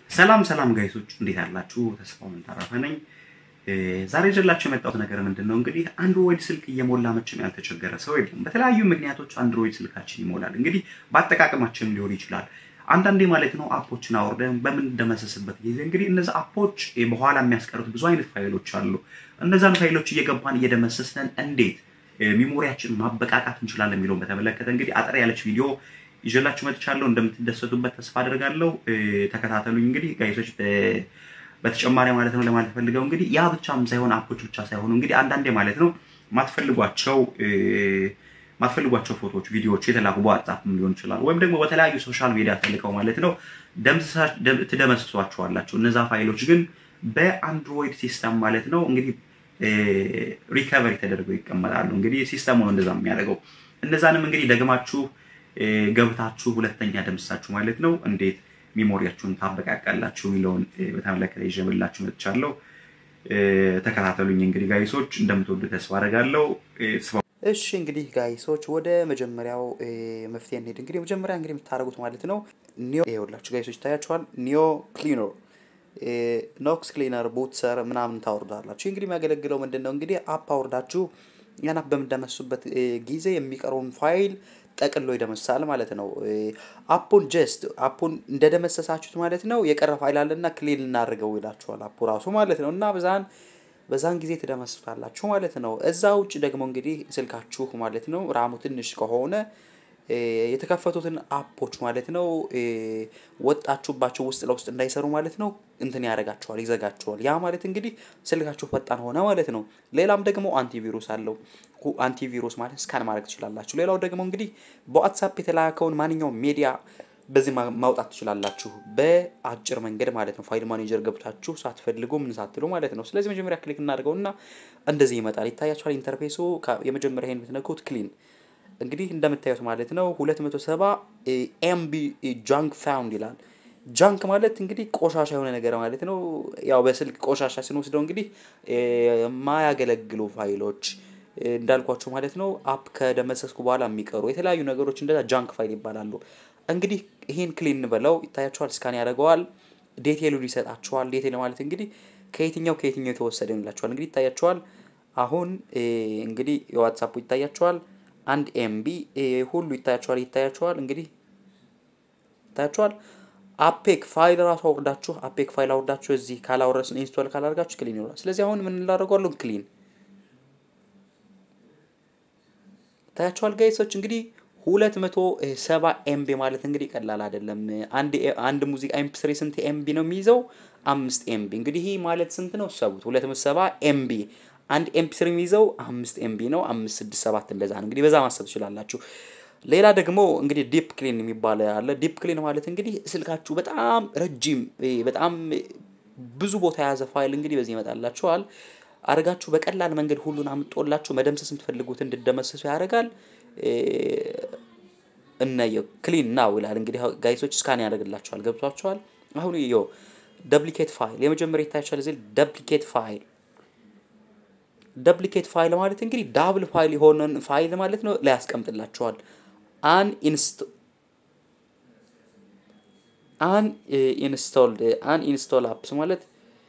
ሰላም ሰላም ጋይሶች እንዴት አላችሁ? ተስፋው ተረፈ ነኝ። ዛሬ ይዤላችሁ የመጣሁት ነገር ምንድን ነው እንግዲህ አንድሮይድ ስልክ እየሞላ መቼም ያልተቸገረ ሰው የለም። በተለያዩ ምክንያቶች አንድሮይድ ስልካችን ይሞላል። እንግዲህ በአጠቃቀማችን ሊሆን ይችላል። አንዳንዴ ማለት ነው አፖችን አውርደን በምንደመሰስበት ጊዜ እንግዲህ እነዚህ አፖች በኋላ የሚያስቀሩት ብዙ አይነት ፋይሎች አሉ። እነዛን ፋይሎች እየገባን እየደመሰስን እንዴት ሚሞሪያችን ማበቃቃት እንችላለን የሚለውን በተመለከተ እንግዲህ አጠር ያለች ቪዲዮ ይዤላችሁ መጥቻለሁ። እንደምትደሰቱበት ተስፋ አድርጋለሁ። ተከታተሉኝ። እንግዲህ ጋይሶች በተጨማሪ ማለት ነው ለማለት ፈልገው እንግዲህ ያ ብቻም ሳይሆን አፖች ብቻ ሳይሆኑ እንግዲህ አንዳንዴ ማለት ነው ማትፈልጓቸው ማትፈልጓቸው ፎቶዎች፣ ቪዲዮዎች የተላኩ በዋትሳፕም ሊሆን ይችላል ወይም ደግሞ በተለያዩ ሶሻል ሚዲያ ተልከው ማለት ነው ትደመስሷቸዋላችሁ። እነዛ ፋይሎች ግን በአንድሮይድ ሲስተም ማለት ነው እንግዲህ ሪከቨሪ ተደርገው ይቀመጣሉ። እንግዲህ ሲስተሙ ነው እንደዛ የሚያደርገው። እነዛንም እንግዲህ ደግማችሁ ገብታችሁ ሁለተኛ ደምሳችሁ ማለት ነው እንዴት ሚሞሪያችሁን ታበቃቃላችሁ የሚለውን በተመለከተ ይዤላችሁ መጥቻለሁ። ተከታተሉኝ። እንግዲህ ጋይሶች እንደምትወዱ ተስፋ አደርጋለሁ። እሺ እንግዲህ ጋይሶች ወደ መጀመሪያው መፍትሄ እንሄድ። እንግዲህ መጀመሪያ እንግዲህ የምታደርጉት ማለት ነው ኒዮ ይኸውላችሁ ጋይሶች ይታያችኋል። ኒዮ ክሊነር ኖክስ ክሊነር ቡትሰር ምናምን ታወርዳላችሁ። እንግዲህ የሚያገለግለው ምንድን ነው እንግዲህ አፕ አውርዳችሁ ያን አፕ በምደመሱበት ጊዜ የሚቀረውን ፋይል ጠቅሎ ይደመሳል ማለት ነው። አፑን ጀስት አፑን እንደደመሰሳችሁት ማለት ነው የቀረ ፋይል አለና ክሊን እናድርገው ይላችኋል አፑ ራሱ ማለት ነው እና በዛን በዛን ጊዜ ትደመስሳላችሁ ማለት ነው። እዛ ውጭ ደግሞ እንግዲህ ስልካችሁ ማለት ነው ራሙ ትንሽ ከሆነ የተከፈቱትን አፖች ማለት ነው ወጣችሁባቸው ውስጥ ለውስጥ እንዳይሰሩ ማለት ነው እንትን ያደርጋቸዋል፣ ይዘጋቸዋል። ያ ማለት እንግዲህ ስልካችሁ ፈጣን ሆነ ማለት ነው። ሌላም ደግሞ አንቲቪሩስ አለው። አንቲቪሩስ ማለት ስካን ማድረግ ትችላላችሁ። ሌላው ደግሞ እንግዲህ በዋትሳፕ የተላከውን ማንኛውም ሜዲያ በዚህ ማውጣት ትችላላችሁ፣ በአጭር መንገድ ማለት ነው። ፋይል ማኔጀር ገብታችሁ ሳትፈልጉ ምን ሳትሉ ማለት ነው። ስለዚህ መጀመሪያ ክሊክ እናደርገውና እንደዚህ ይመጣል። ይታያችኋል ኢንተርፌሱ። የመጀመሪያ ይሄን ብትነኩት ክሊን እንግዲህ እንደምታዩት ማለት ነው 270 ኤምቢ ጃንክ ፋውንድ ይላል። ጃንክ ማለት እንግዲህ ቆሻሻ የሆነ ነገር ማለት ነው። ያው በስልክ ቆሻሻ ስንወስደው እንግዲህ የማያገለግሉ ፋይሎች እንዳልኳቸው ማለት ነው። አፕ ከደመሰስኩ በኋላ የሚቀሩ የተለያዩ ነገሮች እንደዛ ጃንክ ፋይል ይባላሉ። እንግዲህ ይህን ክሊን በለው ይታያቸዋል። ስካን ያደርገዋል። ዴቴሉን ይሰጣቸዋል። ዴቴል ማለት እንግዲህ ከየትኛው ከየትኛው የተወሰደ ይላቸዋል። እንግዲህ ይታያቸዋል። አሁን እንግዲህ የዋትሳፑ ይታያቸዋል። አንድ ኤምቢ ሁሉ ይታያቸዋል ይታያቸዋል እንግዲህ ይታያቸዋል። አፔክ ፋይል ራሱ አውርዳችሁ አፔክ ፋይል አውርዳችሁ እዚህ ካላወረስ ኢንስቶል ካላደርጋችሁ ክሊን ይሆናል። ስለዚህ አሁን ምን ላደርገዋለሁ? ክሊን ይታያቸዋል ጋይሶች እንግዲህ ሁለት መቶ ሰባ ኤምቢ ማለት እንግዲህ ቀላል አይደለም። አንድ አንድ ሙዚቃ ኤምፒ ስሪ ስንት ኤምቢ ነው የሚይዘው? አምስት ኤምቢ እንግዲህ ይህ ማለት ስንት ነው? ሰቡት ሁለት መቶ ሰባ ኤምቢ አንድ ኤምፒ ስሪ የሚይዘው አምስት ኤምቢ ነው። አምስት ስድስት ሰባት እንደዛ ነው። እንግዲህ በዛ ማሰብ ትችላላችሁ። ሌላ ደግሞ እንግዲህ ዲፕ ክሊን የሚባል አለ። ዲፕ ክሊን ማለት እንግዲህ ስልካችሁ በጣም ረጅም በጣም ብዙ ቦታ የያዘ ፋይል እንግዲህ በዚህ ይመጣላችኋል። አድርጋችሁ በቀላል መንገድ ሁሉን አምጦላችሁ መደምሰስ የምትፈልጉት እንድደመሰሱ ያደርጋል። እነየው ክሊን ናው ይላል። እንግዲህ ጋይሶች ስካን ያደርግላችኋል። ገብቷችኋል? አሁን ዮ ደፕሊኬት ፋይል የመጀመሪያ ይታያችኋል። እዚህ ደፕሊኬት ፋይል ደፕሊኬት ፋይል ማለት እንግዲህ ዳብል ፋይል የሆነን ፋይል ማለት ነው ላይ ያስቀምጥላችኋል። አን ኢንስቶ አን ኢንስቶልድ አን ኢንስቶል አፕስ ማለት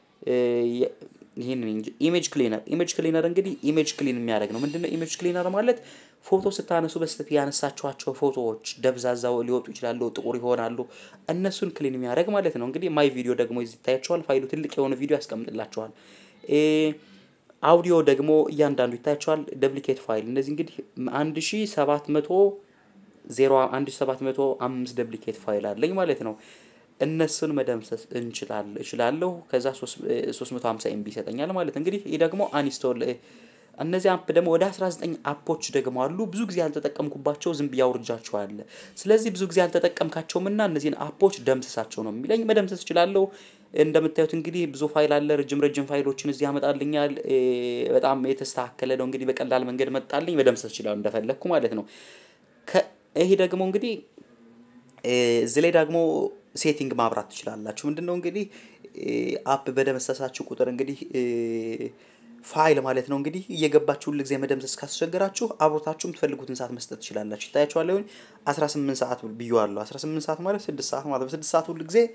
ይህን እንጂ ኢሜጅ ክሊነር ኢሜጅ ክሊነር እንግዲህ ኢሜጅ ክሊን የሚያደርግ ነው። ምንድነው ኢሜጅ ክሊነር ማለት? ፎቶ ስታነሱ በስተት ያነሳችኋቸው ፎቶዎች ደብዛዛው ሊወጡ ይችላሉ፣ ጥቁር ይሆናሉ። እነሱን ክሊን የሚያደርግ ማለት ነው። እንግዲህ ማይ ቪዲዮ ደግሞ ይታያቸዋል። ፋይሉ ትልቅ የሆነ ቪዲዮ ያስቀምጥላቸዋል። አውዲዮ ደግሞ እያንዳንዱ ይታያቸዋል። ደፕሊኬት ፋይል እነዚህ እንግዲህ አንድ ሺ ሰባት መቶ ዜሮ አንድ ሺ ሰባት መቶ አምስት ደፕሊኬት ፋይል አለኝ ማለት ነው። እነሱን መደምሰስ እንችላል እችላለሁ። ከዛ 350 ኤምቢ ይሰጠኛል ማለት እንግዲህ ይህ ደግሞ አንስቶል እነዚህ አፕ ደግሞ ወደ 19 አፖች ደግሞ አሉ። ብዙ ጊዜ ያልተጠቀምኩባቸው ዝም ብዬ አውርጃቸዋል። ስለዚህ ብዙ ጊዜ ያልተጠቀምካቸውም እና እነዚህን አፖች ደምስሳቸው ነው የሚለኝ። መደምሰስ እችላለሁ። እንደምታዩት እንግዲህ ብዙ ፋይል አለ። ረጅም ረጅም ፋይሎችን እዚህ ያመጣልኛል። በጣም የተስተካከለ ነው። እንግዲህ በቀላል መንገድ መጣልኝ። መደምሰስ እችላለሁ እንደፈለግኩ ማለት ነው። ይሄ ደግሞ እንግዲህ እዚህ ላይ ደግሞ ሴቲንግ ማብራት ትችላላችሁ። ምንድነው እንግዲህ አፕ በደመሰሳችሁ ቁጥር እንግዲህ ፋይል ማለት ነው እንግዲህ እየገባችሁ ሁል ጊዜ መደምሰስ ካስቸገራችሁ አብሮታችሁ የምትፈልጉትን ሰዓት መስጠት ትችላላችሁ። ይታያችኋል። 18 ሰዓት ብዬዋለሁ። 18 ሰዓት ማለት 6 ሰዓት ማለት በ6 ሰዓት ሁል ጊዜ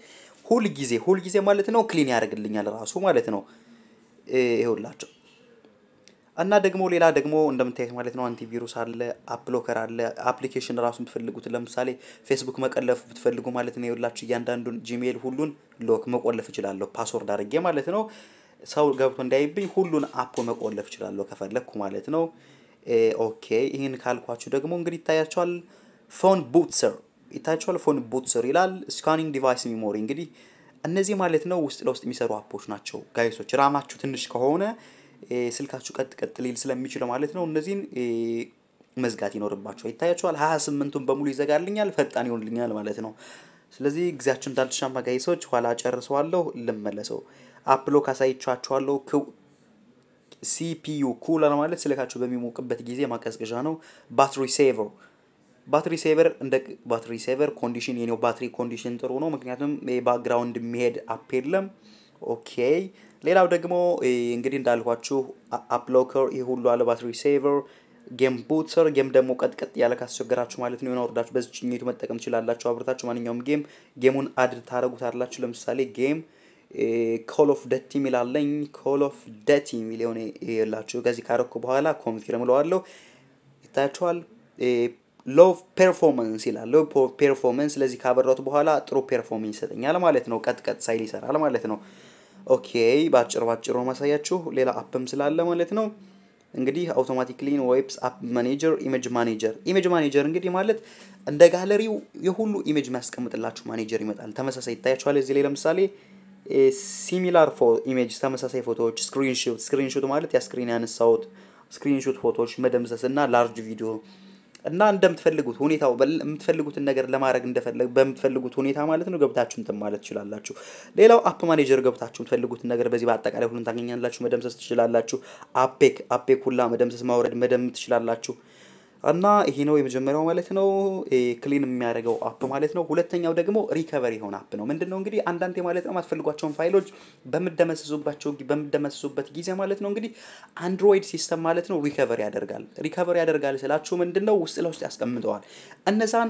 ሁል ጊዜ ሁል ጊዜ ማለት ነው ክሊን ያደርግልኛል ራሱ ማለት ነው። ይኸውላቸው እና ደግሞ ሌላ ደግሞ እንደምታዩት ማለት ነው አንቲቪሩስ አለ፣ አፕሎከር አለ። አፕሊኬሽን ራሱ የምትፈልጉት ለምሳሌ ፌስቡክ መቀለፍ ብትፈልጉ ማለት ነው ይኸውላችሁ እያንዳንዱን ጂሜል ሁሉን ሎክ መቆለፍ እችላለሁ ፓስወርድ አድርጌ ማለት ነው። ሰው ገብቶ እንዳይብኝ ሁሉን አፕ መቆለፍ እችላለሁ ከፈለግኩ ማለት ነው። ኦኬ ይህን ካልኳችሁ ደግሞ እንግዲህ ይታያቸዋል ፎን ቡትሰር ይታያቸዋል ፎን ቡትሰር ይላል። ስካኒንግ ዲቫይስ ሚሞሪ እንግዲህ እነዚህ ማለት ነው ውስጥ ለውስጥ የሚሰሩ አፖች ናቸው ጋይሶች። ራማችሁ ትንሽ ከሆነ ስልካችሁ ቀጥ ቀጥ ሊል ስለሚችለው ማለት ነው እነዚህን መዝጋት ይኖርባቸዋል። ይታያቸዋል ሀያ ስምንቱን በሙሉ ይዘጋልኛል፣ ፈጣን ይሆንልኛል ማለት ነው። ስለዚህ ጊዜያችን እንዳልተሻማ ጋይሶች፣ ኋላ ጨርሰዋለሁ ልመለሰው። አፕሎ ካሳይቻችኋለሁ። ሲፒዩ ኩለር ማለት ስልካችሁ በሚሞቅበት ጊዜ ማቀዝቀዣ ነው። ባትሪ ሴቨር ባትሪ ሴቨር እንደ ባትሪ ሴቨር ኮንዲሽን የኔው ባትሪ ኮንዲሽን ጥሩ ነው፣ ምክንያቱም ባክግራውንድ የሚሄድ አፕ የለም። ኦኬ ሌላው ደግሞ እንግዲህ እንዳልኳችሁ አፕሎከር ይህ ሁሉ አለ። ባትሪ ሴቨር፣ ጌም ቡትሰር ጌም ደግሞ ቀጥቀጥ ያለ ካስቸገራችሁ ማለት ነው የሆነ ወርዳችሁ በዚህ ጭኝቱ መጠቀም ትችላላችሁ። አብርታችሁ ማንኛውም ጌም ጌሙን አድ ታደረጉታላችሁ። ለምሳሌ ጌም ኮል ኦፍ ደቲ የሚል አለኝ። ኮል ኦፍ ደቲ የሚል የሆነ የላችሁ ከዚህ ካረኩ በኋላ ኮንፊርም እለዋለሁ። ይታያችኋል። ሎ ፔርፎርማንስ ይላል። ሎ ፔርፎርማንስ ስለዚህ ካበራቱ በኋላ ጥሩ ፔርፎርማንስ ይሰጠኛል ማለት ነው። ቀጥቀጥ ሳይል ይሰራል ማለት ነው። ኦኬ በአጭር ባጭሩ ማሳያችሁ ሌላ አፕም ስላለ ማለት ነው። እንግዲህ አውቶማቲክሊ ዌብስ አፕ ማኔጀር፣ ኢሜጅ ማኔጀር። ኢሜጅ ማኔጀር እንግዲህ ማለት እንደ ጋለሪው የሁሉ ኢሜጅ የሚያስቀምጥላችሁ ማኔጀር ይመጣል። ተመሳሳይ ይታያችኋል። እዚህ ላይ ለምሳሌ ሲሚላር ኢሜጅ ተመሳሳይ ፎቶዎች፣ ስክሪንሾት ስክሪንሾት ማለት ያ ስክሪን ያነሳሁት ስክሪንሾት ፎቶዎች መደምሰስ እና ላርጅ ቪዲዮ እና እንደምትፈልጉት ሁኔታው የምትፈልጉትን ነገር ለማድረግ እንደፈለግ በምትፈልጉት ሁኔታ ማለት ነው ገብታችሁ እንትን ማለት ትችላላችሁ። ሌላው አፕ ማኔጀር ገብታችሁ የምትፈልጉትን ነገር በዚህ በአጠቃላይ ሁሉን ታገኛላችሁ። መደምሰስ ትችላላችሁ። አፔክ አፔክ ሁላ መደምሰስ ማውረድ መደም ትችላላችሁ። እና ይሄ ነው የመጀመሪያው ማለት ነው ክሊን የሚያደርገው አፕ ማለት ነው። ሁለተኛው ደግሞ ሪከቨሪ የሆነ አፕ ነው። ምንድን ነው እንግዲህ አንዳንዴ ማለት ነው የማትፈልጓቸውን ፋይሎች በምደመሰሱባቸው በምደመሰሱበት ጊዜ ማለት ነው እንግዲህ አንድሮይድ ሲስተም ማለት ነው ሪከቨሪ ያደርጋል። ሪከቨሪ ያደርጋል ስላችሁ ምንድን ነው ውስጥ ለውስጥ ያስቀምጠዋል። እነዛን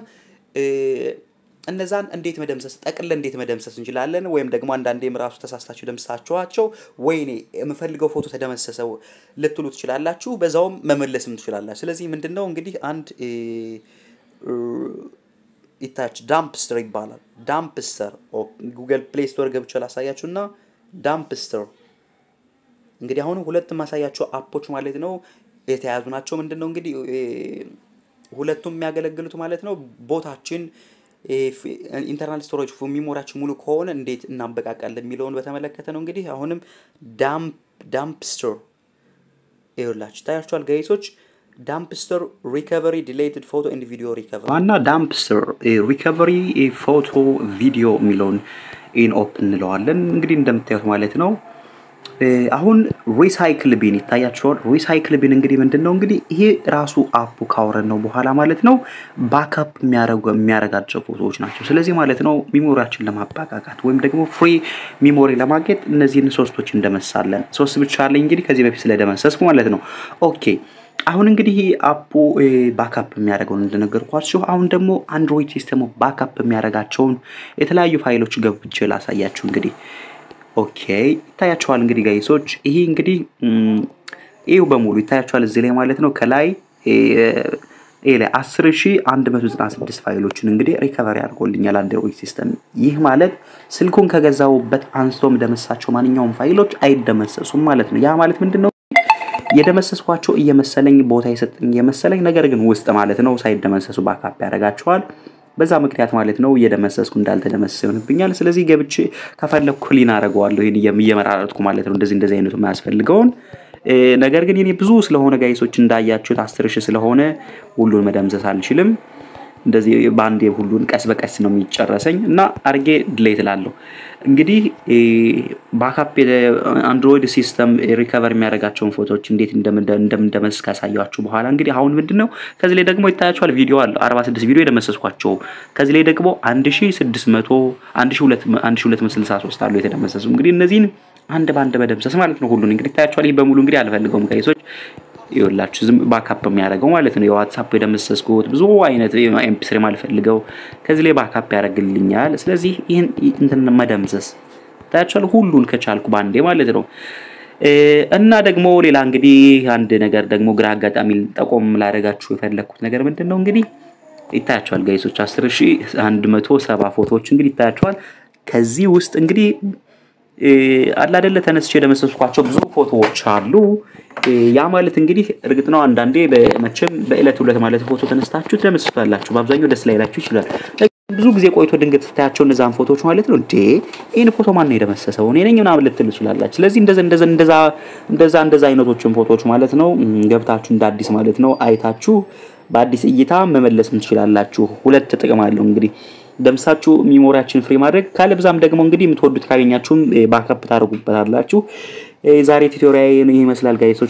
እነዛን እንዴት መደምሰስ ጠቅለ እንዴት መደምሰስ እንችላለን? ወይም ደግሞ አንዳንዴም ራሱ ተሳስታችሁ ደምሳችኋቸው ወይኔ የምፈልገው ፎቶ ተደመሰሰው ልትሉ ትችላላችሁ። በዛውም መመለስም ትችላላችሁ። ስለዚህ ምንድን ነው እንግዲህ አንድ ይታች ዳምፕስተር ይባላል። ዳምፕስተር ጉግል ፕሌይ ስቶር ገብቼ ላሳያችሁ እና ዳምፕስተር እንግዲህ አሁን ሁለት ማሳያቸው አፖች ማለት ነው የተያዙ ናቸው። ምንድን ነው እንግዲህ ሁለቱም የሚያገለግሉት ማለት ነው ቦታችን ኢንተርናል ስቶሬጅ ሚሞሪያችን ሙሉ ከሆነ እንዴት እናበቃቃለን የሚለውን በተመለከተ ነው። እንግዲህ አሁንም ዳምፕስተር ይኸውላችሁ ታያችኋል ጋይሶች ዳምፕስተር ሪከቨሪ ዲሌትድ ፎቶ ኤንድ ቪዲዮ ሪከቨሪ ዋና ዳምፕስተር ሪከቨሪ ፎቶ ቪዲዮ የሚለውን ኢን ኦፕ እንለዋለን። እንግዲህ እንደምታዩት ማለት ነው አሁን ሪሳይክል ቢን ይታያቸዋል። ሪሳይክል ቢን እንግዲህ ምንድን ነው እንግዲህ ይሄ ራሱ አፑ ካወረን ነው በኋላ ማለት ነው ባካፕ የሚያረጋቸው ፎቶዎች ናቸው። ስለዚህ ማለት ነው ሚሞሪያችን ለማባቃቃት ወይም ደግሞ ፍሪ ሚሞሪ ለማግኘት እነዚህን ሶስቶች እንደመሳለን። ሶስት ብቻ አለኝ እንግዲህ ከዚህ በፊት ስለደመሰስኩ ማለት ነው። ኦኬ አሁን እንግዲህ አፑ ባካፕ የሚያደርገውን እንደነገርኳችሁ፣ አሁን ደግሞ አንድሮይድ ሲስተሙ ባካፕ የሚያደርጋቸውን የተለያዩ ፋይሎች ገብቼ ላሳያችሁ እንግዲህ ኦኬ ይታያቸዋል። እንግዲህ ጋይሶች ይሄ እንግዲህ ይሄው በሙሉ ይታያቸዋል እዚህ ላይ ማለት ነው። ከላይ ይሄ ላይ 10196 ፋይሎችን እንግዲህ ሪከቨሪ አድርጎልኛል አንድሮይድ ሲስተም። ይህ ማለት ስልኩን ከገዛውበት አንስቶ የምደመሳቸው ማንኛውም ፋይሎች አይደመሰሱም ማለት ነው። ያ ማለት ምንድን ነው? የደመሰስኳቸው እየመሰለኝ ቦታ የሰጠኝ እየመሰለኝ ነገር ግን ውስጥ ማለት ነው ሳይደመሰሱ ባካፕ ያደርጋቸዋል። በዛ ምክንያት ማለት ነው እየደመሰስኩ እንዳልተደመሰሰ ይሆንብኛል። ስለዚህ ገብቼ ከፈለኩ ክሊን አደርገዋለሁ ይህን እየመራረጥኩ ማለት ነው እንደዚህ እንደዚህ አይነቱ የማያስፈልገውን ነገር ግን የኔ ብዙ ስለሆነ ጋይሶች እንዳያችሁት አስር ሺህ ስለሆነ ሁሉን መደምሰስ አልችልም። እንደዚህ በአንዴ ሁሉን ቀስ በቀስ ነው የሚጨረሰኝ እና አርጌ ድሌት እላለሁ። እንግዲህ ባካፕ አንድሮይድ ሲስተም ሪከቨር የሚያደርጋቸውን ፎቶዎች እንዴት እንደምንደመስስ ካሳያችሁ በኋላ እንግዲህ አሁን ምንድን ነው ከዚህ ላይ ደግሞ ይታያችኋል ቪዲዮ አለ 46 ቪዲዮ የደመሰስኳቸው ከዚህ ላይ ደግሞ 1600 1263 አሉ የተደመሰሱ እንግዲህ እነዚህን አንድ በአንድ መደምሰስ ማለት ነው። ሁሉን እንግዲህ ይታያችኋል። ይህ በሙሉ እንግዲህ አልፈልገውም ጋይሶች ይኸውላችሁ ዝም ባካፕ የሚያደርገው ማለት ነው። የዋትሳፕ የደመሰስኩት ብዙ አይነት ኤምፒስሪ ማልፈልገው ከዚህ ላይ ባካፕ ያደርግልኛል። ስለዚህ ይህን እንትን መደምሰስ ታያችኋል፣ ሁሉን ከቻልኩ ባንዴ ማለት ነው። እና ደግሞ ሌላ እንግዲህ አንድ ነገር ደግሞ ግራ አጋጣሚ ጠቆም ላደርጋችሁ የፈለግኩት ነገር ምንድን ነው እንግዲህ ይታያቸዋል ጋይሶች 10170 ፎቶዎች እንግዲህ ይታያቸዋል። ከዚህ ውስጥ እንግዲህ አላደለ ተነስቼ የደመሰስኳቸው ብዙ ፎቶዎች አሉ። ያ ማለት እንግዲህ እርግጥ ነው አንዳንዴ መቼም በዕለት ሁለት ማለት ፎቶ ተነስታችሁ ትደመስሱታላችሁ። በአብዛኛው ደስ ላይላችሁ ይችላል። ብዙ ጊዜ ቆይቶ ድንገት ስታያቸው እነዛን ፎቶዎች ማለት ነው እንዴ ይህን ፎቶ ማን ነው የደመሰሰው? እኔ ነኝ ምናምን ልትል ትችላላችሁ። ስለዚህ እንደዛ እንደዛ እንደዛ አይነቶችን ፎቶዎች ማለት ነው ገብታችሁ እንደ አዲስ ማለት ነው አይታችሁ በአዲስ እይታ መመለስም ትችላላችሁ። ሁለት ጥቅም አለው እንግዲህ ደምሳችሁ ሚሞሪያችን ፍሪ ማድረግ ካለብዛም ደግሞ እንግዲህ የምትወዱት ካገኛችሁም ባካፕ ታደርጉበታላችሁ። ዛሬ ቱቶሪያል ይህ ይመስላል ጋይሶች።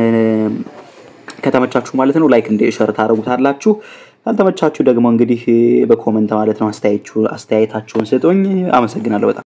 ከተመቻችሁ ማለት ነው ላይክ እንደ ሸር ታደርጉታላችሁ። ካልተመቻችሁ ደግሞ እንግዲህ በኮመንት ማለት ነው አስተያየታችሁን ስጡኝ። አመሰግናለሁ በጣም